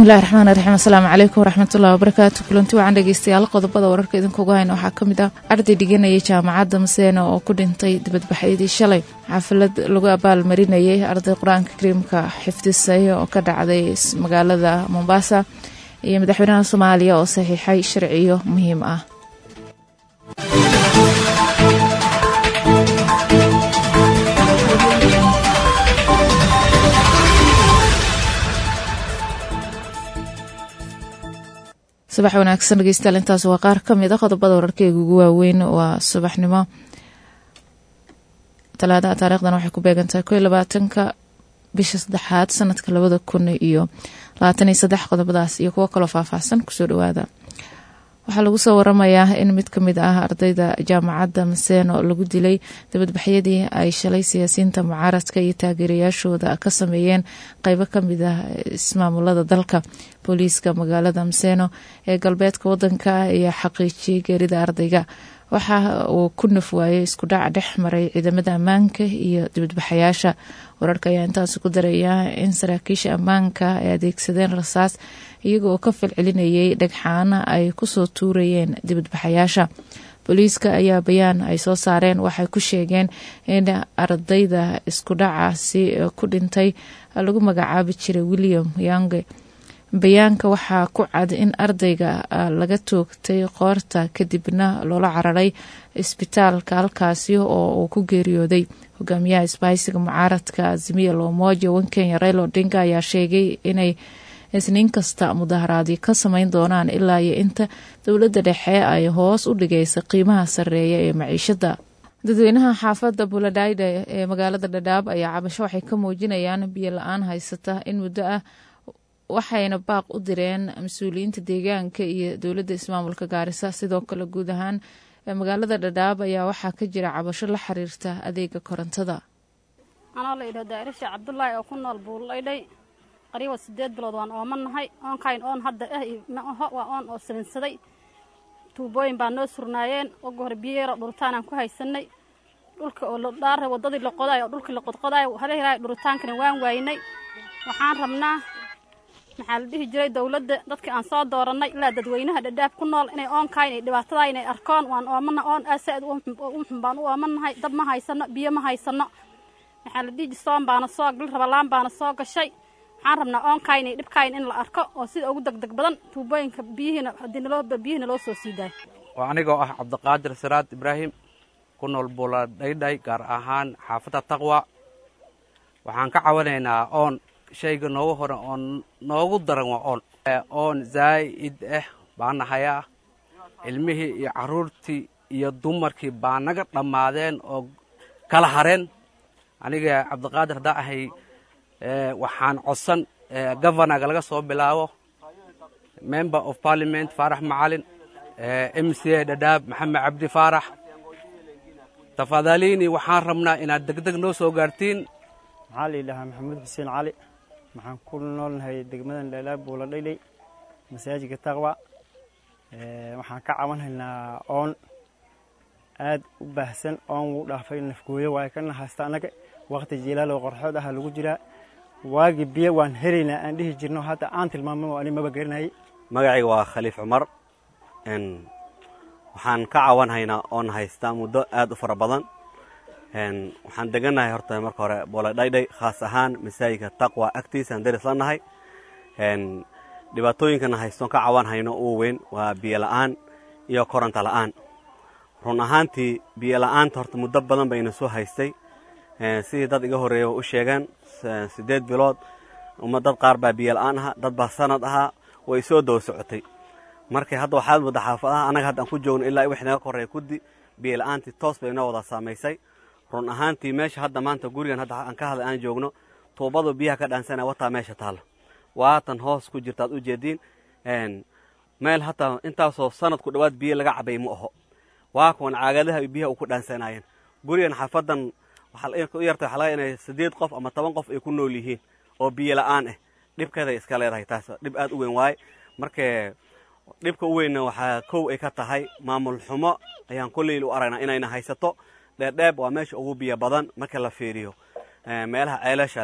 bismillahi raxmaan raxiim asalaamu calaykum waraxmatullahi wabarakaatu kulanti wacan dhegeystayaal qodobada wararka idinkugu hayna waxaa ka mid ah arday dhiganayay jaamacadda maseena oo ku dhintay dibadbaxyadii shalay xafalad lagu abaalmarinayay arday qur-aanka kariimka xifdisay oo ka dhacday magaalada mombasa iyo madaxweynaha soomaaliya oo saxiixay sharciyo muhiim ah subax wanaagsan dhegeystayaal intaas waa qaar ka mid a qodobada wararkeyga ugu waaweyn waa subaxnimo talaadaha taarikhdan waxay ku beegantahay ko iyo labaatanka bisha saddexaad sanadka labada kun iyo labaatan iyo saddex qodobadaas iyo kuwo kaloo faahfaahsan kusoo dhawaada waxaa lagu soo waramayaa in mid ka mid ah ardayda jaamacadda maseeno lagu dilay dabadbaxyadii ay shalay siyaasiyiinta mucaaradka iyo taageerayaashooda ka sameeyeen qeybo kamid ah ismaamulada dalka booliiska magaalada maseeno ee galbeedka wadanka ayaa xaqiijiyey geerida ardayga waxa uu ku naf waayey isku dhac dhex maray ciidamada ammaanka iyo dibadbaxayaasha wararka ayaa intaasi ku daraya in saraakiisha ammaanka ay adeegsadeen rasaas iyaga oo ka falcelinayay dhagxaana ay kusoo tuurayeen dibadbaxayaasha booliiska ayaa bayaan ay soo saareen waxay ku sheegeen in ardayda isku dhacaasi ku dhintay lagu magacaabi jiray william yange bayaanka waxaa ku cad in ardayga laga toogtay qoorta kadibna loola cararay isbitaalka halkaasi oo uu ku geeriyooday hogaamiyaha isbahaysiga mucaaradka azimiya loomoja wankenya railo odinga ayaa sheegay inay isniin kasta mudaharaadyo ka sameyn doonaan ilaa iyo inta dowladda dhexe ay hoos u dhigaysa qiimaha sarreeya ee maciishada dadweynaha xaafadda buladhayde ee magaalada dhadhaab ayaa cabasho waxay ka muujinayaan biyo la-aan haysata in muddo ah waxayna baaq u direen mas-uuliyiinta deegaanka iyo dowladda ismaamulka gaarisa sidoo kale guud ahaan magaalada dhadhaab ayaa waxaa ka jira cabasho la xiriirta adeega korontada anoo la idhahdo daarisha cabdulaahi oo ku nool buullaydhay qariiba sideed bilood waan ooman nahay oonkayn oon hadda ah ma aho waa oon oo salinsaday tuubooyin baa noo surnaayeen ugu hore biyeero dhuritaanaan ku haysanay dhulka oo ladhaara waddadii la qodaay oo dhulkii la qodqodaayo halehelaayo dhuritaankana waan waaynay waxaan rabnaa maxaa la dhihi jiray dowladda dadkii aan soo doorannay ilaa dadweynaha dhadhaab ku nool inay oonkayn ay dhibaatadaa inay arkoon waan oomana oon aasaad u xun baan u oomannahay dab ma haysanno biyo ma haysanno maxaa la dhihi soon baana soo gal rabalaan baana soo gashay waxaan rabnaa oonkayn iyo dhibkayn in la arko oo sida ugu degdeg badan tuubooyinka biyihiina haddii naloo biyihina loo soo sii daayo waa anigoo ah cabdiqaadir siraad ibraahim ku nool buula dhaydhay gaar ahaan xaafadda taqwa waxaan ka cawanaynaa oon shayga noogu hore oon noogu daran waa oon oon zaa'id ah baa nahayaa ilmihii iyo carruurtii iyo dumarkii baa naga dhammaadeen oo kala hareen aniga cabdiqaadir haddaan ahay waxaan codsan governaga laga soo bilaabo member of parliament faarax macalin m c a dhadhaab maxamed cabdi faarax tafadaliini waxaan rabnaa inaad degdeg noo soo gaartiin maxaa la yidhahaa maxamuud xuseen cali waxaan ku noolnahay degmadan dhalaab buula dhayley masaajidka taqwa waxaan ka cabanhaynaa oon aad u baahsan oon wuu dhaafay nafgooyo waayo kana haysta annaga waqti jiilaaloo qorxood aha lagu jiraa waagi biyo waan helaynaa aan dhihi jirno hadda aan tilmaamo ani maba garanayay magacayga waa khaliif cumar waxaan ka cawanhaynaa oon haystaa muddo aad u fara badan waxaan degannahay horta marka hore booladhaydhay khaas ahaan masaajidka taqwa agtiisaan daris la nahay dhibaatooyinkana haystoon ka cawan hayno ugu weyn waa biyo la'aan iyo koronto la'aan run ahaantii biyo la'aanta horta muddo badan bayna soo haystay sidii dad iga horreeya u sheegeen siddeed bilood uma dad qaar baa biyo la'aan ahaa dad baa sanad ahaa way soo daba socotay markay hadda waxaad mudda xaafadaha annaga hadda aan ku joogno ilaa wix naga korreeya kuddi biyo la'aantii toos bay noo wada saamaysay run ahaantii meesha hadda maanta gurigan hadda aan ka hadlay aan joogno tuubadu biyaha ka dhaansana wataa meesha taalla waatan hoos ku jirtaad u jeediin meel hataa intaasoo sanadku dhowaad biyo laga cabay ma aho waa kuwan caagadaha biyaha u ku dhaansanaayeen gurigan xaafadan waxaa u yartay waxaa laga inay siddeed qof ama toban qof ay ku nool yihiin oo biyo la'aan ah dhibkeeday iska leedahay taas dhib aad u weyn waaye markee dhibka u weynna waxaa kow ay ka tahay maamul xumo ayaan kolleyl u aragnaa inayna haysato dheerdheeb waa meesha ugu biyo badan marka la fiiriyo meelaha ceelasha leh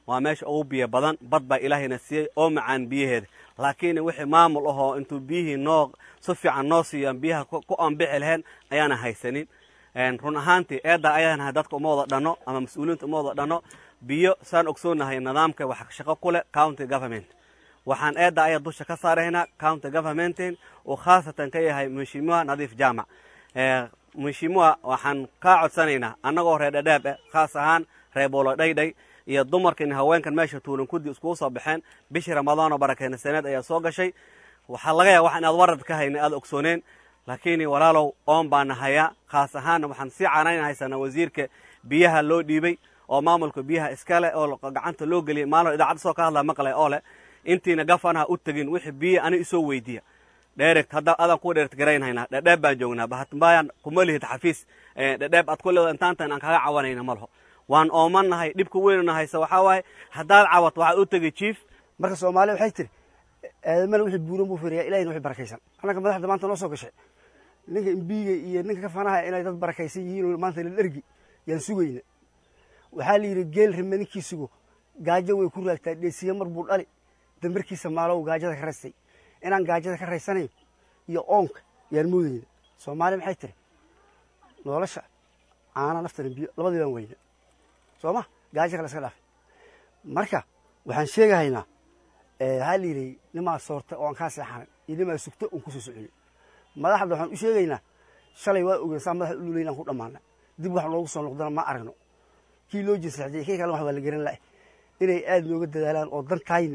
waa meesha ugu biyo badan bad baa ilaahayna siiyey oo macaan biyaheeda laakiin wixii maamul ahoo intuu biyihii noo si fiican noo siiyo biyaha ku anbixi lahayn ayaana haysanin run ahaantii eedda ayaanahay dadka uma wada dhanno ama mas-uuliyiinta uma wada dhanno biyo saan ogsoonahay nidaamka wax shaqo ku leh county government waxaan eedda ayaa dusha ka saaraynaa county governmentin uu khaasatan ka yahay mheshimiwa nadiif jaamac mheshimiwa waxaan kaa codsanaynaa annagoo reer dhadhaab eh khaas ahaan reer boolo dhaydhay iyo dumarkan haweenkan meesha tuulan kudi iskugu soo baxeen bishii ramadaan oo barakeyna saneed ayaa soo gashay waxaa laga yaaba wax inaad warad ka hayna aad ogsooneen laakiin walaalow oon baana hayaa khaas ahaanna waxaan sii canayn haysanaa wasiirka biyaha loo dhiibay oo maamulka biyaha iskale oo gacanta loo geliyay maalin idaacadda soo ka hadlaa maqlay oo leh intiina gafanaha u tegin wixii biya ani isoo weydiiya dheeregt hadda adaan ku dheert garaynhaynaa dhadheeb baan joognaa bahatmbayaan kuma lihid xafiis dhadheeb aad ku leedo intaantan aan kaga cawanayna malaho waan oomannahay dhibka weynuna haysa waxaa waaye haddaad cawat waxaad u tegay jief marka soomaaliya waxay tiri aadamana wixii buuran buu firiyaa ilahina wixii barakaysan annaga madaxda maanta noo soo gashay ninka imbiiga iyo ninka kafanaha inay dad barakaysan yihiin maanta la dhergi yaan sugayna waxaa la yidhi geel rime ninkii sugo gaajo way ku raagtaa dheesiye mar buu dhali dambarkiisa maalow gaajada ka raystay inaan gaajada ka raysanayn iyo oonka yaan moodayna soomaaliya maxay tiri nolosha caana naftana biyo labadii baan weyna soo ma gaajo kale iska dhaafay marka waxaan sheegahaynaa waxaa la yidhi nimaa soorta oo aan kaa seexanay iyo nimaa sugta oon kusoo soconay madaxda waxaan u sheegaynaa shalay waa ogeyn saa madaxa ululayn aan ku dhammaana dib wax noogu soo noqdana ma aragno kii loo jinsaxjiyay kii kale wax waa la garan lahay inay aad nooga dadaalaan oo dantayna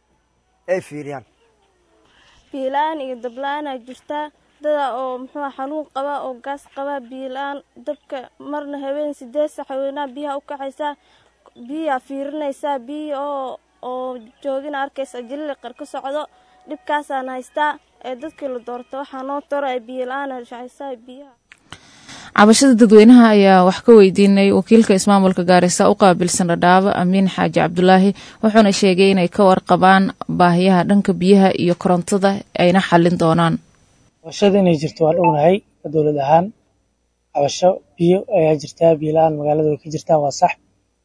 ay fiiriyaan biila-aan iyo dabla-aanaa jirtaa dada oo muxuu xanuun qaba oo gaas qaba biila-aan dabka marna habeen sideed sax haweenaa biyaha u kaxaysaa biyaa fiirinaysaa biyi oo oo joogina arkaysa jilili qar ka socdo dhibkaasaan haystaa ee dadkii la doorta waxaa noo toro ee biila-aana shacaysaa biyaha cabashada dadweynaha ayaa wax ka weydiinay wakiilka ismaamulka gaarisa u qaabilsan dhadhaabo amiin xaaji cabdulaahi wuxuuna sheegay inay ka warqabaan baahiyaha dhanka biyaha iyo korontada ayna xallin doonaan cabashada inay jirto waan ognahay ka dowlad ahaan cabasho biyo ayaa jirtaa biyo la-aan magaalada way ka jirtaa waa sax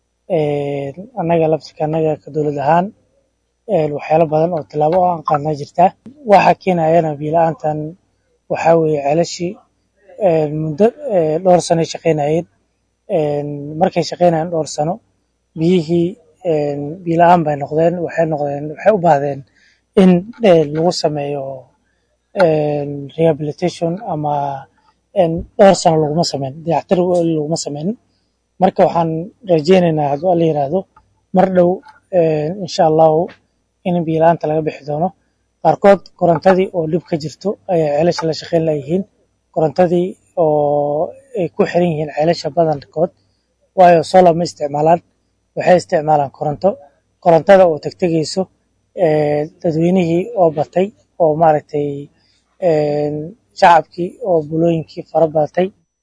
annaga labtirka annaga ka dowlad ahaan waxyaalo badan oo tallaabo oo aan qaadnaa jirtaa waxa keenayana biyo la-aantan waxaa weeye ceelashii muddo dhowr sanoy shaqaynayeen markay shaqaynayeen dhowr sano biyihii biyo la-aan bay noqdeen waxay noqdeen waxay u baahdeen in lagu sameeyo rehabilitation ama dhowr sano laguma sameyn dayactir laguma sameynin marka waxaan rajeynaynaa hadduu alla yiraahdo mar dhow insha allahu in biyo la-aanta laga bixi doono qaarkood korontadii oo dhib ka jirto ayaa ceelasha la shaqayn layihiin korontadii oo ay ku xiran yihiin ceelasha badankood waayo solar ma isticmaalaan waxay isticmaalaan koronto korontada oo tegtegeyso dadweynihii oo batay oo maaragtay shacabkii oo bulooyinkii fara badatay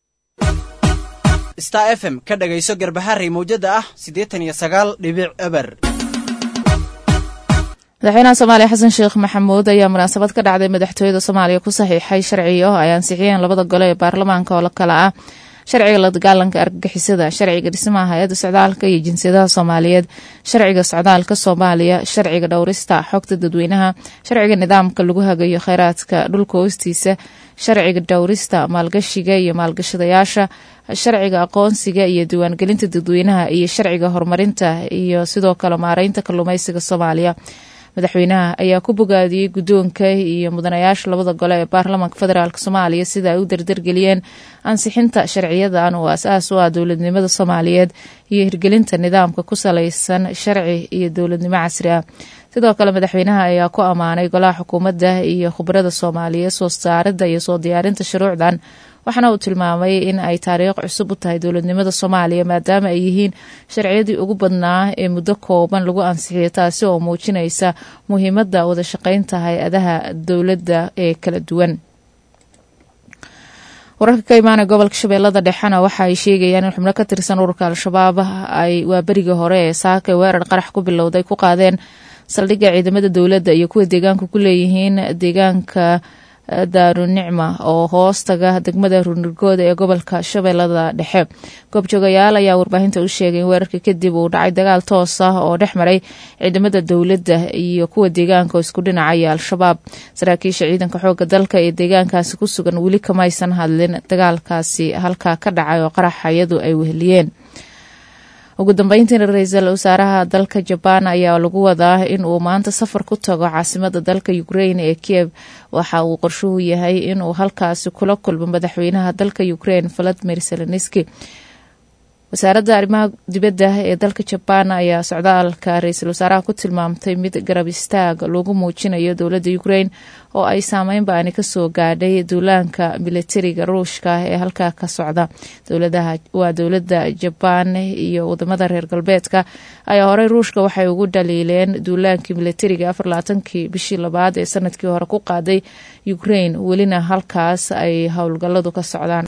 star f m ka dhagayso garbaharey mawjada ah siddeetan iyo sagaal dhibic eber madaxweynaha soomaaliya xasan sheekh maxamuud ayaa munaasabad ka dhacday madaxtooyada soomaaliya ku saxiixay sharciga oo ay ansixiyeen labada gole ee baarlamaanka oo kale ah sharciga la dagaalanka argagixisada sharciga dhismaha hay-adda socdaalka iyo jinsiyadaha soomaaliyeed sharciga socdaalka soomaaliya sharciga dhowrista xogta dadweynaha sharciga nidaamka lagu hagayo kheyraadka dhulka hoostiisa sharciga dhowrista maalgashiga iyo maalgashadayaasha sharciga aqoonsiga iyo diiwaangelinta dadweynaha iyo sharciga horumarinta iyo sidoo kale maareynta kalluumeysiga soomaaliya madaxweynaha ayaa ku bogaadiyey guddoonka iyo mudanayaasha labada gole ee baarlamaanka federaalk soomaaliya sida ay u dardargeliyeen ansixinta sharciyadan oo as-aas u ah dowladnimada soomaaliyeed iyo hirgelinta nidaamka ku salaysan sharci iyo dowladnimo casri ah sidoo kale madaxweynaha ayaa ku ammaanay golaha xukuumadda iyo khubarada soomaaliyeed soo saaridda iyo soo diyaarinta shuruucdan waxaana uu tilmaamay in ay taariikh cusub u tahay dowladnimada soomaaliya maadaama ay yihiin sharciyadii ugu badnaa ee muddo kooban lagu ansixiyo taasi oo muujinaysa muhiimadda wada shaqaynta hay-adaha dowladda ee kala duwan wararka ka imaanaya gobolka shabeellada dhexena waxa ay sheegayaan in xubno ka tirsan ururka al-shabaab ay waa berigii hore ee saaka weerar qarax ku bilowday ku qaadeen saldhigga ciidamada dowladda iyo kuwa deegaanka ku leeyihiin deegaanka daarunicma oo hoostaga degmada runirgooda ee gobolka shabeellada dhexe goobjoogayaal ayaa warbaahinta u sheegay in weerarka kadib uu dhacay dagaal toos ah oo dhex maray ciidamada dowladda iyo kuwa deegaanka oo isku dhinacaya al-shabaab saraakiisha ciidanka xooga dalka ee deegaankaasi ku sugan weli kamaysan hadlin dagaalkaasi halkaa ka dhacay oo qaraxayadu ay weheliyeen ugu dambeyntiina ra-iisul wasaaraha dalka jabaan ayaa lagu wadaa in uu maanta safar ku tago caasimada dalka ukrain ee kiev waxa uu qorshuhu yahay inuu halkaasi kula kulmo madaxweynaha dalka ukrain valadimir zelenski wasaaradda arrimaha dibadda ee dalka jabaan ayaa socdaalka ra-iisul wasaaraha ku tilmaamtay mid garab istaag lagu muujinayo dowladda ukrain oo ay saameyn baani kasoo gaadhay duulaanka militariga ruushka ee halkaa ka socda waa dowladda jabaan iyo wadamada reer galbeedka ayaa horey ruushka waxay ugu dhaliileen duulaankii militariga afarlaatankii bishii labaad ee sanadkii hore ku qaaday ukrain welina halkaas ay howlgaladu ka socdaan